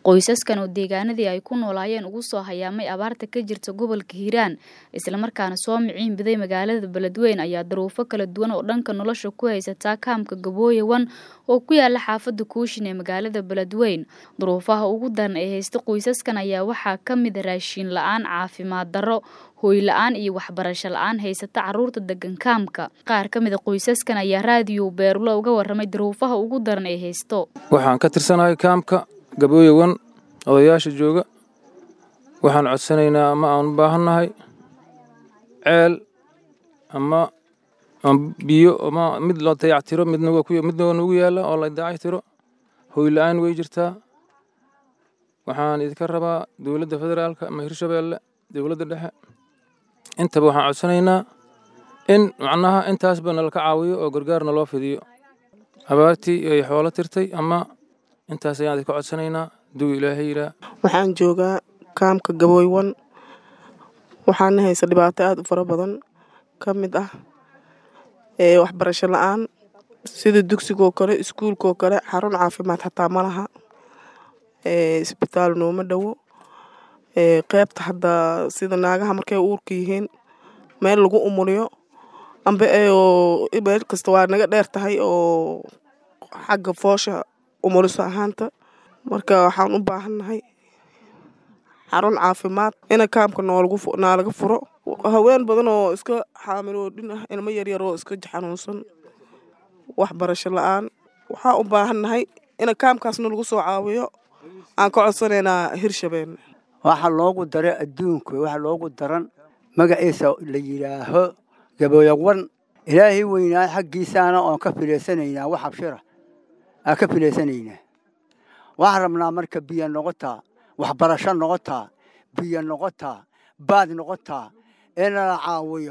qoysaskan oo deegaanadii ay ku noolaayeen ugu soo hayaamay abaarta ka jirta gobolka hiiraan islamarkaana soo miciin biday magaalada beledweyne ayaa daruufo kala duwan oo dhanka nolosha ku haysataa kaamka gabooye wan oo ku yaala xaafada kuushin ee magaalada beledweyne duruufaha ugu daran ee haysta qoysaskan ayaa waxaa ka mid raashiin la-aan caafimaad darro hooy la-aan iyo waxbarasho la-aan haysata caruurta degan kaamka qaar ka mida qoysaskan ayaa raadiyo beerulo uga waramay daruufaha ugu daran ee haysto waxaan ka tirsanahay kaamka gabooye wan odayaasha jooga waxaan codsanaynaa ama aan u baahannahay ceel ama biyo ama mid loo dayactiro midna waa nugu yaalla oo la dayactiro hooy la-aan way jirtaa waxaan idinka rabaa dowladda federaalka ama hirshabeelle dowladda dhexe intaba waxaan codsanaynaa in macnaha intaasba nalaka caawiyo oo gargaarna loo fidiyo abaartii ay xoolo tirtay ama intaas ayaan idinka codsanaynaa duu ilaahay yiraa waxaan joogaa kaamka gabooywan waxaana haysa dhibaato aada u fara badan ka mid ah ee waxbarasho la-aan sida dugsigoo kale iskuulkoo kale xarun caafimaad xataa ma laha isbitaal nooma dhowo qeybta haddaa sida naagaha markay uurka yihiin meel lagu umuliyo amba meel kasta waa naga dheer tahay oo xagga foosha umuliso ahaanta marka waxaan u baahannahay xarun caafimaad ina kaamka noolaga furo haween badan oo iska xaamiloodhin ah ilmo yaryar oo iska xanuunsan waxbarasho la-aan waxaan u baahannahay ina kaamkaasna lagu soo caawiyo aan ka codsanaynaa hirshabeelle waxa loogu dara adduunka waxa loogu daran magaciisa la yidhaaho gabooyawan ilaahay weynaa xaggiisaana oon ka filaysanaynaa wax abshira aan ka filaysanaynaa waxaan rabnaa marka biyo noqotaa waxbarasho noqotaa biyo noqotaa baad noqotaa inala caawiyo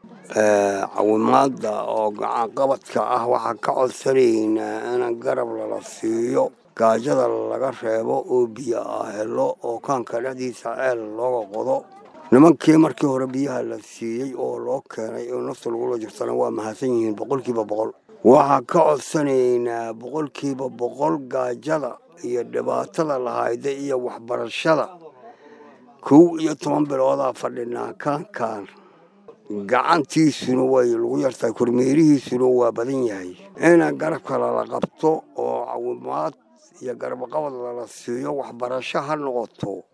cawimaadda oo gacanqabadka ah waxaan ka codsanaynaa in garab lala siiyo gaajada laga reebo oo biyo ah helo oo kaanka dhexdiisa ceel looga qodo nimankii markii hore biyaha la siiyey oo loo keenay oo nafta lagula jirtana waa mahadsan yihiin boqolkiiba boqol waxaan ka codsanaynaa boqolkiiba boqol gaajada iyo dhibaatada lahayda iyo waxbarashada kow iyo toban biloodaa fadhinaa kaankan gacantiisuna way lagu yartahay kormeerihiisuna waa badan yahay ina garabka lala qabto oo cawimaad iyo garbaqabad lala siiyo waxbarasho ha noqoto